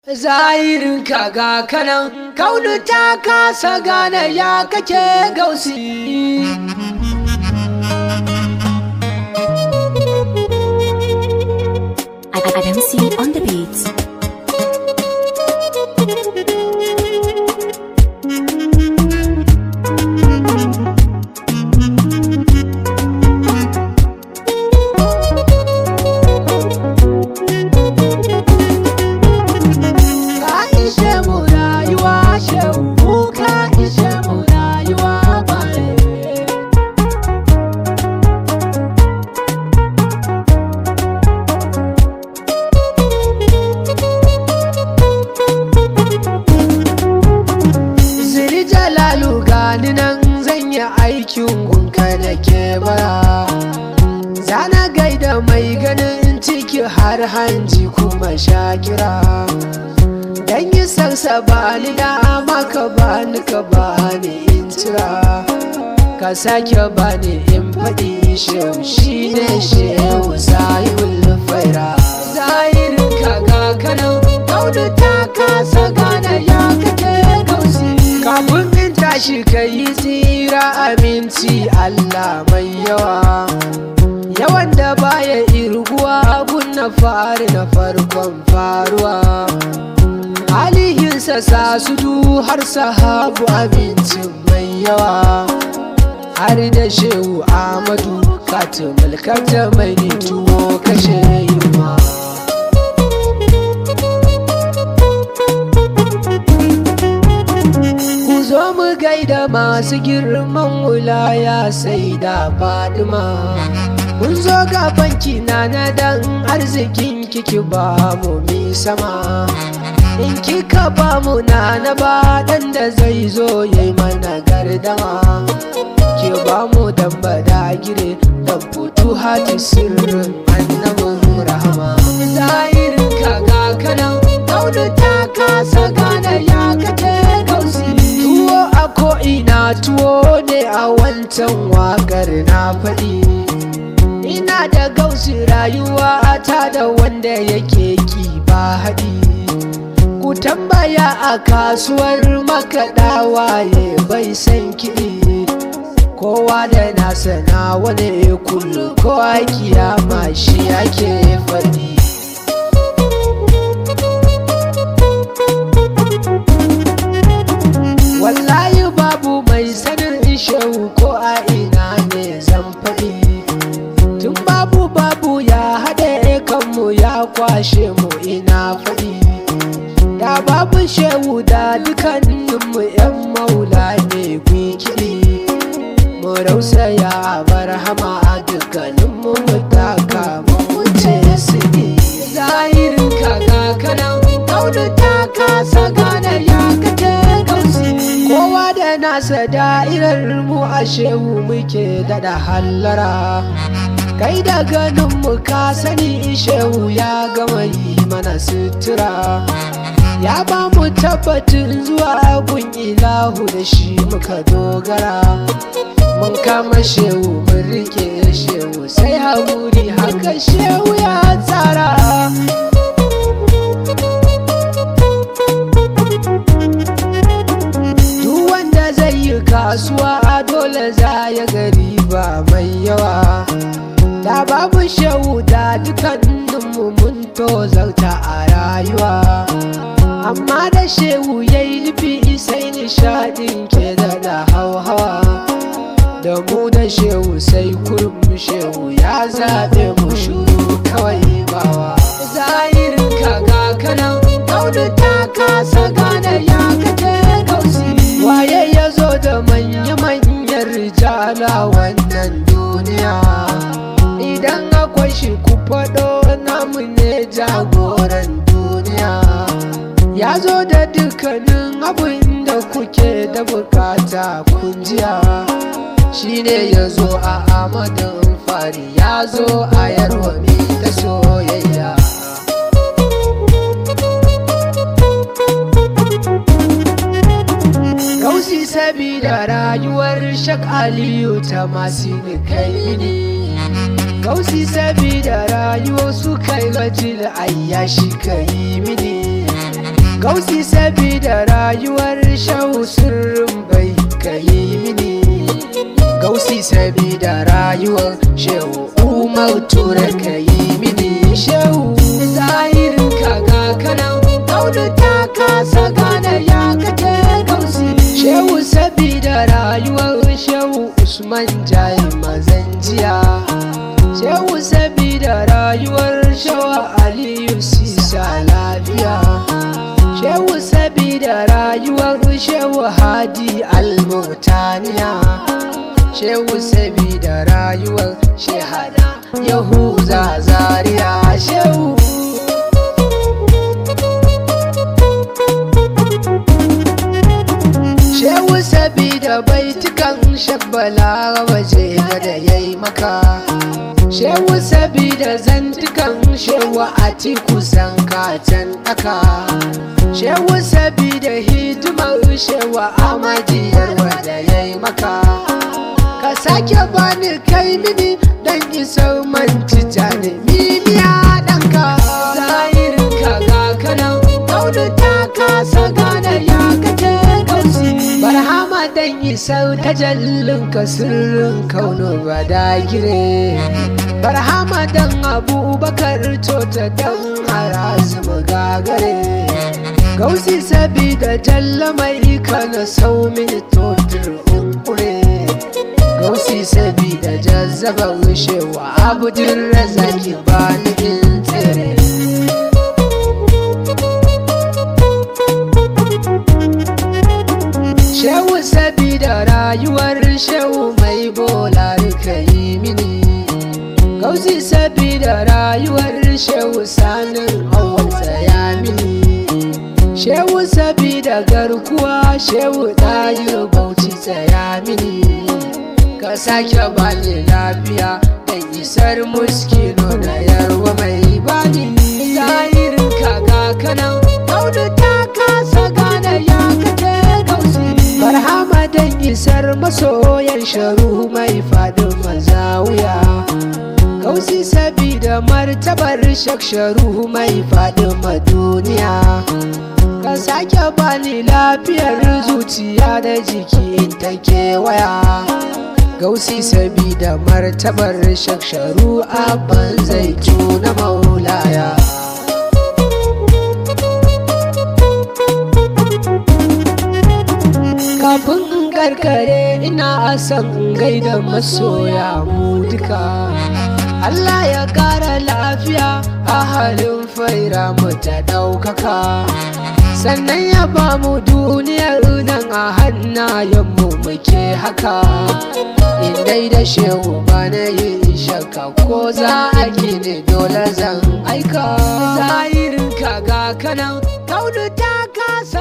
zahirin kaga kanan kaunu ta kasa gane ya kake gausi Adamsi on the beats. ka ishe mu rayuwa shehu mu ka ishe mu rayuwa bare Ziri jalalu gani nan zan yi aikin gunka da ke bara Zana gaida mai ganin ciki har hanji kuma shakira Dan yi sarsa ba ni dama ka ba ni ka ba ni in cira Ka sake ba ni in faɗi shehu shi ne shehu sahibul faira Zahirin kaga kanan kaudu ta kasa gane ya kake gausi Kafin in tashi ka yi tsira aminci Allah mai yawa Yawan da baya irguwa abun na fari na farkon faruwa Alihinsa sa su du har sahabu abincin mai yawa Har da shehu Amadu katimul kata mai ni tuwo kashe yunwa Ku zo mu gaida masu girman wulaya sai da fadima Mun zo gaban kina na dan arzikin kiki ba mu mi sama In kika ba mu na na ba dan da zai zo yayi mana gardama Ki ba mu dan bada gire dan futu hati sirrin annabin rahama Zahirin kaga kanan kaudu ta kasa gane ya kake gausi Tuwo a ko'ina tuwo ne a wancan wakar na faɗi Ina da gausi rayuwa ta da wanda yake ki ba haɗi Ku tambaya a kasuwar makaɗa waye bai san kiɗi Kowa da nasa na wani kullu kowa kiyama shi ake faɗi Wallahi babu mai sanin shehu ko a ina ne zan faɗi Tun babu babu ya haɗe kanmu ya kwashe mu ina faɗi Da babu shehu da dukkaninmu ‘yan maula ne kiɗi Mu rausaya barhama a dukkaninmu mu taka mu wuce su ne Zahirin kaga kanan kaudu ta kasa gane ya kake gausi Kowa da nasa da'irar mu a shehu muke daɗa hallara Kai da ganin mu ka sani shehu ya gama yi mana sutura Ya ba mu tabbatin zuwa gun ilahu da shi muka dogara Mun kama shehu mun rike shehu sai haƙuri haka shehu ya tsara Duk wanda zai yi kasuwa a dole za ya gari ba mai yawa Da babu shehu da dukkaninmu mun tozarta a rayuwa Amma da shehu ya yi nufi sai nishadin ke da hauhawa Da mu da shehu sai kurum shehu ya zaɓe mu shuru kawai bawa Zahirin kaga kanan kaudu ta kasa gane ya kake gausi Waye ya zo da manya-manyan rijala wannan duniya Idan akwai shi ku faɗo namu ne jagoran duniya Ya zo da dukkanin abin da kuke da bukata kunjiya Shi ne ya zo a amadin fari ya zo a yarwa da soyayya Gausi sabida rayuwar shak Aliyu ta masu kai mini Gausi sabida rayuwar su kai gajil ayyashi kai mini gausi sabida rayuwar shau sirrin bai kai mini gausi sabida rayuwar shehu umar tura kai mini shehu zahirin kaga kanan audu ta kasa gane ya kake gausi shehu sabida rayuwar shehu usman jayi mazan jiya shehu sabida rayuwar shawa aliyu sisa lafiya shehu sabida rayuwar shehu hadi almutaniya shehu sabida rayuwar shehada yahuza zaria shehu shehu sabida baitukan shabbala waje da yayi maka shehu sabida zantukan shehu a ti kusan kacan daka shehu sabida hidimar shehu amadiyar wanda yayi maka ka sake bani kai mini dan isar manci tani mimiya ɗanka zahirin ka ga kanan audu ta kasa gane ya kake kausi barhama dan isar tajallin ka sirrin kauno ba da gire barhama dan abubakar tota dan harazu gagare gausi sabida jalla mai kana sau mini totur unkure gausi sabida jazzaba wishewa abudin razaki ba nufin tsere shehu sabida rayuwar shehu mai bola ka yi mini gausi sabida rayuwar shehu sanin awon tsaya mini shehu sabida garkuwa shehu ɗayi bauchi tsaya mini ka sake bani lafiya dan isar muskino na yarwa mai bani zahirin kaga kanan audu ta kasa gane ya kake gausi barhama dan isar masoyan sharu mai fadin mazawiya gausi sabida martabar shaksharu mai fadin duniya ka sake bani lafiyar zuciya da jiki ta kewaya gausi sabida martabar shaksharu abban zai na maulaya kafin in karkare ina son gaida masoya mu duka Allah ya kara lafiya a halin faira mu ta ɗaukaka sannan ya ba mu duniyar nan a hannayenmu muke haka indai da shehu ba na yin shakka ko za a gini dole zan aika zahirin kaga kanan kaudu ta kasa